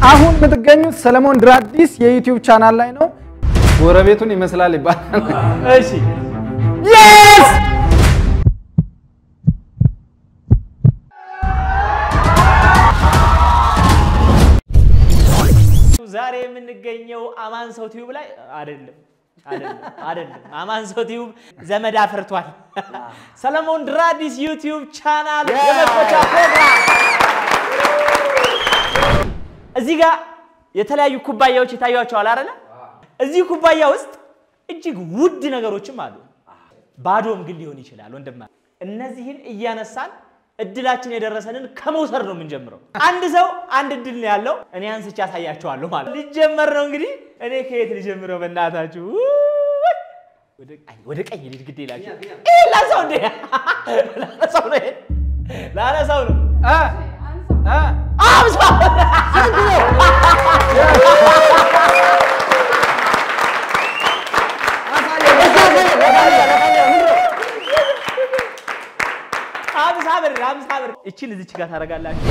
አሁን የምትገኙት ሰለሞን ድራዲስ የዩቲዩብ ቻናል ላይ ነው። ጎረቤቱን ይመስላል ይባላል። እሺ የስ ዛሬ የምንገኘው አማን ሰው ቲዩብ ላይ አይደለም አይደለም አይደለም። አማን ሰው ቲዩብ ዘመድ አፍርቷል። ሰለሞን ድራዲስ ዩቲዩብ ቻናል የመክፈቻ ፕሮግራም እዚህ ጋር የተለያዩ ኩባያዎች ይታያቸዋል አይደለ? እዚህ ኩባያ ውስጥ እጅግ ውድ ነገሮችም አሉ። ባዶም ግን ሊሆን ይችላል ወንድማ። እነዚህን እያነሳን እድላችን የደረሰንን ከመውሰድ ነው የምንጀምረው። አንድ ሰው አንድ እድል ነው ያለው። እኔ አንስቼ ያሳያቸዋለሁ ማለት ሊጀመር ነው እንግዲህ። እኔ ከየት ልጀምረው? በእናታችሁ ውይ! ወደ- አይ፣ ወደ ቀኝ ልሂድ፣ ግድ ይላችሁ። ይሄ ላነሳው እንዴ? ላነሳው ነው፣ ይሄን ላነሳው ነው። እ እ አምሳ አምሳ ብር አምሳ ብር። እቺን እዚች ጋር ታደርጋላችሁ።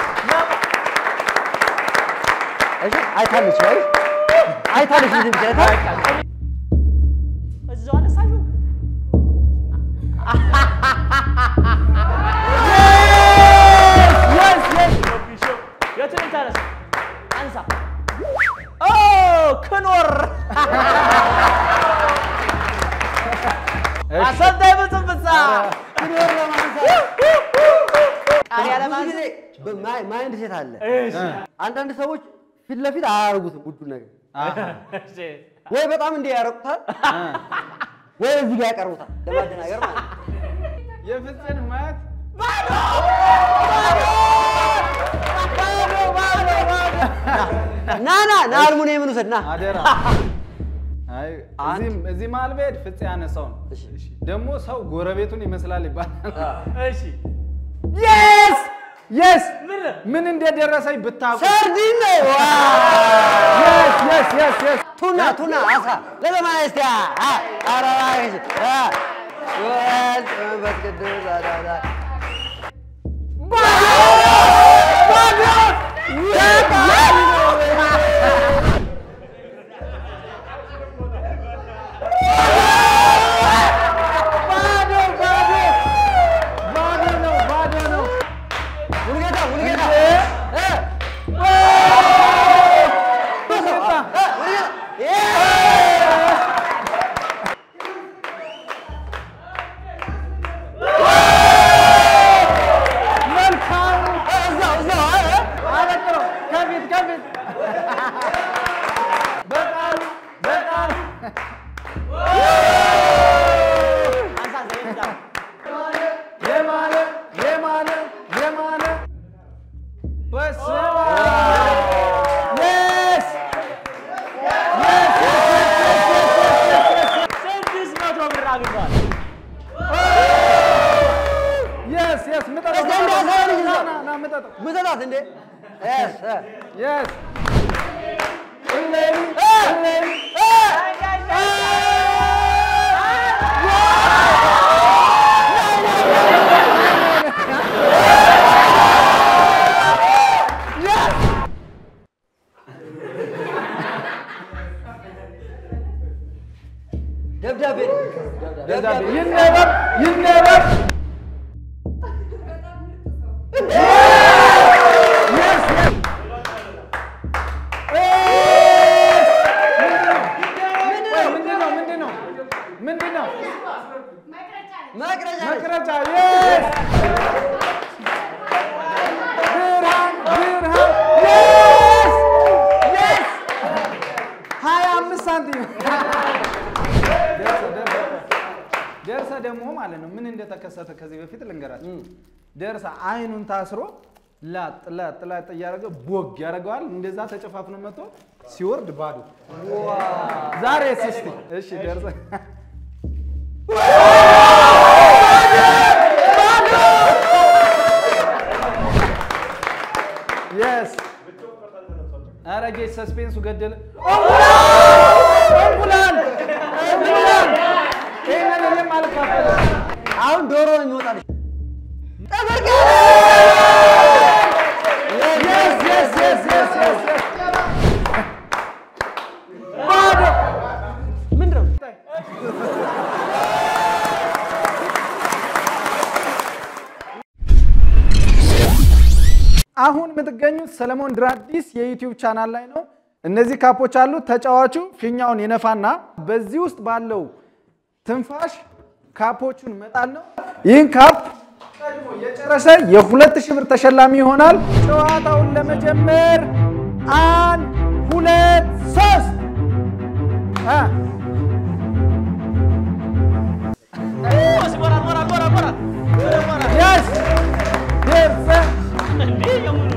አይታለች አይታለች ልጅ ብቻ አይታ እዛው አነሳችሁ። የቱንም ታነሳ አንሳ። ኦ ክኖር አሰንታይ ብጽብጻ ቃሪያ ብዙ ለማንሳት ጊዜ በማይ- ማይንድ ሴት አለ። እሺ አንዳንድ ሰዎች ፊት ለፊት አያደርጉትም ውዱ ነገር አሃ፣ እሺ ወይ በጣም እንዲህ ያረቁታል እ ወይ እዚህ ጋር ያቀርቡታል ለማደናገር ማለት ነው። የፍፄን ማየት ና ና ና አልሙኒየምን ውሰድ ና አደራ። አይ እዚህም እዚህ መሀል ብሄድ ፍፄ ያነሳው ነው። እሺ። ደግሞ ሰው ጎረቤቱን ይመስላል ይባላል። እሺ የስ የስ ምን ምን እንደደረሰኝ ብታውቁ። ሰርዲን ነው ዋ! የስ የስ የስ የስ ቱና ቱና አሳ ለዘመና ስቲያ አራራሽ ወል መንፈስ ቅዱስ አዳዳ ባዶ ነው ባዶ ነው። ሙሉጌታ ሙሉጌታ እ? እ? ሙሉጌታ። እ? ሙሉጌታ እ? መልካም እዛው እዛው እ? አበጥረው ከፊት ከፊት በጣም በጣም አንሳ ዘይት ዳው የማነ የማነ የማነ በስመ የስ ስድስት መቶ ብር አግኝቷል። የስ የስ ምጠጠው እስኪ አንድ አሳየን ልጅ ና ነው። ና ና ምጠጠው ምሰጣት እንዴ ኤስ እ? የስ ደብዳቤ ደብዳቤ ይነበብ ይነበብ የስ የስ ምንድን ነው ምንድን ነው ምንድን ነው መቅረጫ መቅረጫ የስ ብርሃን ብርሃን የስ የስ ሀያ አምስት ሳንቲም ደርሰ ደርሰ ደርሰ ደግሞ ማለት ነው ምን እንደተከሰተ ከዚህ በፊት ልንገራቸው። ደርሰ አይኑን ታስሮ ላጥ ላጥ ላጥ እያደረገ ቦግ ያደርገዋል። እንደዛ ተጨፋፍኖ መጥቶ ሲወርድ ባዶ። ዛሬ እስቲ እሺ ደርሰ የስ ኧረ ጌች ሰስፔንሱ ገደለ። እንቁላል እንቁላል ይሄንን እኔም አልካፈልም። አሁን ዶሮ ነው የሚወጣልሽ Yes, yes, yes, yes, yes, yes. የምትገኙት ሰለሞን ድራዲስ የዩቲዩብ ቻናል ላይ ነው። እነዚህ ካፖች አሉ። ተጫዋቹ ፊኛውን ይነፋና በዚህ ውስጥ ባለው ትንፋሽ ካፖቹን መጣል ነው። ይህን ካፕ ቀድሞ የጨረሰ የሁለት ሺህ ብር ተሸላሚ ይሆናል። ጨዋታውን ለመጀመር አንድ ሁለት ሶስት አ ሞራል ሞራል ሞራል ሞራል ሞራል የስ ደርሰ እንዴ የሙሉ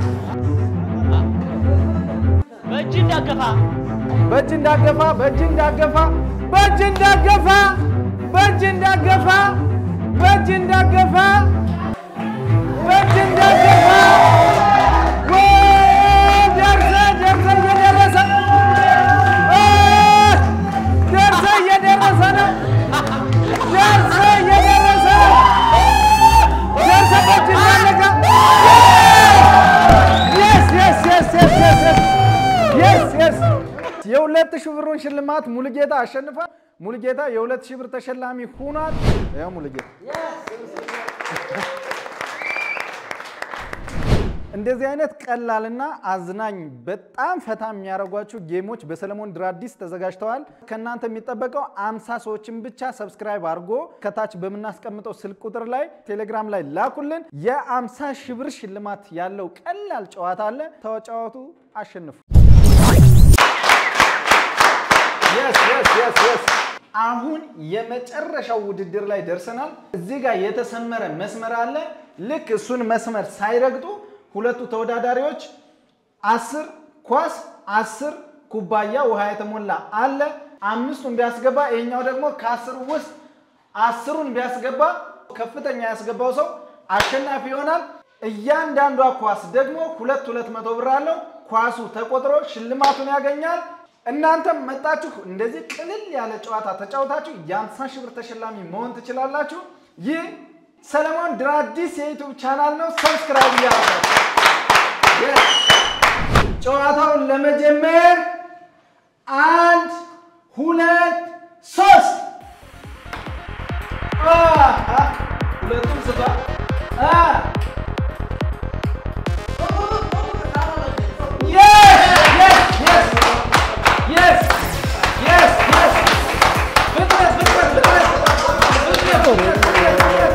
በእጅ እንዳገፋ በእጅ እንዳገፋ በእጅ እንዳገፋ በእጅ እንዳገፋ በእጅ እንዳገፋ በእጅ እንዳገፋ በእጅ እንዳገፋ ወይ ደርሰ ደርሰ እየደረሰ እ ደርሰ እየደረሰ ነው። ደርሰ እየደረሰ ነው። ደርሰ በእጅ እንዳለቀ የስ የስ የስ የስ የስ የስ የስ የስ የሁለት ሺህ ብሩን ሽልማት ሙሉጌታ አሸንፏል። ሙሉጌታ የሁለት ሺህ ብር ተሸላሚ ሆኗል። ያው ሙሉጌታ እንደዚህ አይነት ቀላልና አዝናኝ በጣም ፈታ የሚያደርጓችሁ ጌሞች በሰለሞን ድራዲስ ተዘጋጅተዋል። ከእናንተ የሚጠበቀው አምሳ ሰዎችን ብቻ ሰብስክራይብ አድርጎ ከታች በምናስቀምጠው ስልክ ቁጥር ላይ ቴሌግራም ላይ ላኩልን። የአምሳ ሺህ ብር ሽልማት ያለው ቀላል ጨዋታ አለ። ተጫዋቱ አሸንፉ። Yes, yes, yes, yes. አሁን የመጨረሻው ውድድር ላይ ደርሰናል። እዚህ ጋር የተሰመረ መስመር አለ። ልክ እሱን መስመር ሳይረግጡ ሁለቱ ተወዳዳሪዎች አስር ኳስ አስር ኩባያ ውሃ የተሞላ አለ። አምስቱን ቢያስገባ ይሄኛው ደግሞ ከአስሩ ውስጥ አስሩን ቢያስገባ ከፍተኛ ያስገባው ሰው አሸናፊ ይሆናል። እያንዳንዷ ኳስ ደግሞ ሁለት ሁለት መቶ ብር አለው። ኳሱ ተቆጥሮ ሽልማቱን ያገኛል። እናንተም መጣችሁ እንደዚህ ቅልል ያለ ጨዋታ ተጫውታችሁ የአምሳ ሺህ ብር ተሸላሚ መሆን ትችላላችሁ። ይህ ሰለሞን ድራዲስ የዩቱብ ቻናል ነው። ሰብስክራይብ እያደረጋችሁ ጨዋታውን ለመጀመር አንድ ሁለት ሶስት አ ሁለቱም ስቷ አ Yes! Yes! Yes! Yes! Yes! Yes! ፍጥነት ፍጥነት ፍጥነት ፍጥነት ፍጥነት ፍጥነት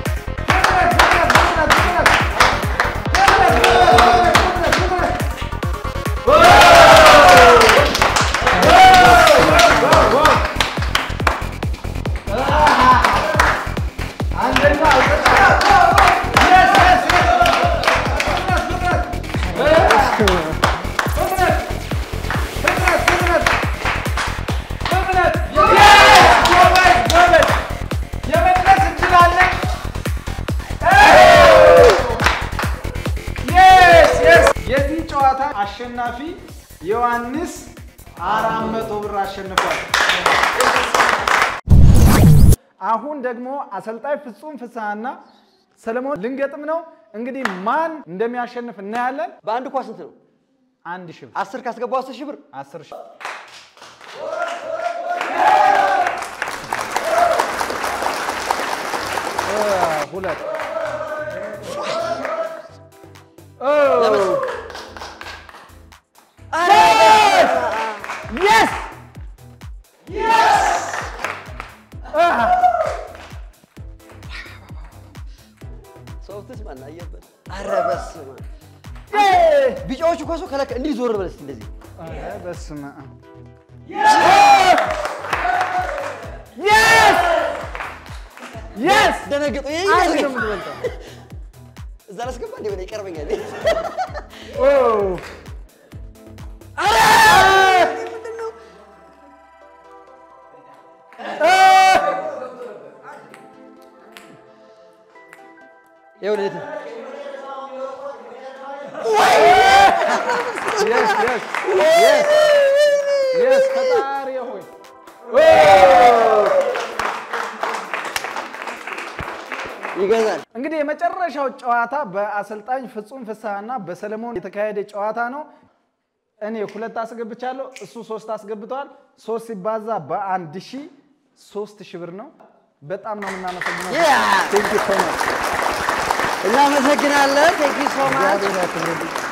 የመድረስ እንችላለን። Yes, yes. የዚህ ጨዋታ አሸናፊ ዮሐንስ አራት መቶ ብር አሸንፏል። አሁን ደግሞ አሰልጣኝ ፍጹም ፍስሐና ሰለሞን ልንገጥም ነው። እንግዲህ ማን እንደሚያሸንፍ እናያለን። በአንድ ኳስ ስንት ነው? አንድ ሺህ ብር፣ አስር ካስገባው አስር ሺህ ብር አስር ሺህ እ ሁለት የስ ሶፍትስ ማን አየበት? ኧረ በስመ አብ። ቢጫዎቹ ኳሱ ከለከ እንዲህ ዞር በል እስኪ እንደዚህ በስመ አብ የስ ደነገጡ። ይሄ አንድ ነው ይመስለኛል። የምትበልጠው። እዛ ላስገባ እንደ ሆነ ይቀርበኛል። ኦ ምንድን ነው? ይኸውልህ የት ነው? የስ የስ የስ የስ ፈጣሪ ሆይ ይገዛል። እንግዲህ የመጨረሻው ጨዋታ በአሰልጣኝ ፍጹም ፍስሐና በሰለሞን የተካሄደ ጨዋታ ነው። እኔ ሁለት አስገብቻለሁ፣ እሱ ሶስት አስገብተዋል። ሶስት ሲባዛ በአንድ ሺህ ሶስት ሺህ ብር ነው። በጣም ነው የምናመሰግነው። Yeah! Thank you so much. እናመሰግናለን። ቴንክ ዩ ሶ ማች እግዚአብሔር ያክብርልኝ።